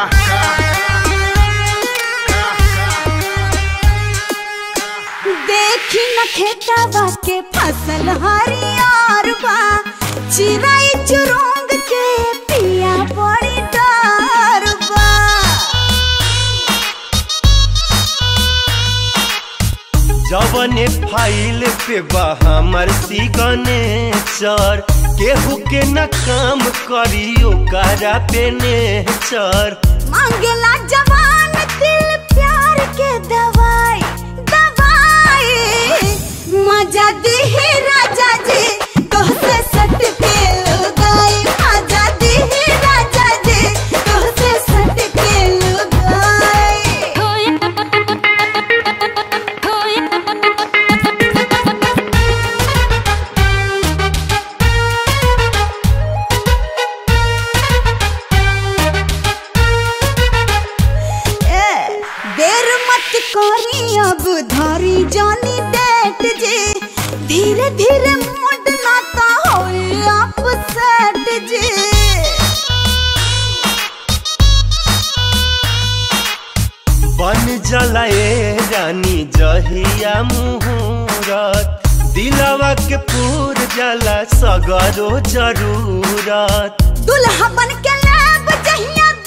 देखी न खेतवा के फसल हरियर बा चिराई चुरुंग के पिया बड़ी डर बा जवने फाइल पे बा हमर सिग्नेचर केहू के न काम करी ओकरा पे नेचर मांगेला जवान दिल प्यार के दवाई दवाई मजा दी राजा जी तोहसे सट के लुगाई मजा दी राजा जी तोहसे सट के लुगाई ए, देर मत करी अब धरी जानी डेट जी धीरे धीरे मूड नाता होई अपसेट जी बन जलाए रानी जहिया मुहूरत दिलवा के पूर जला सगरो जरूरत दुल्हा बन के लेब जहिया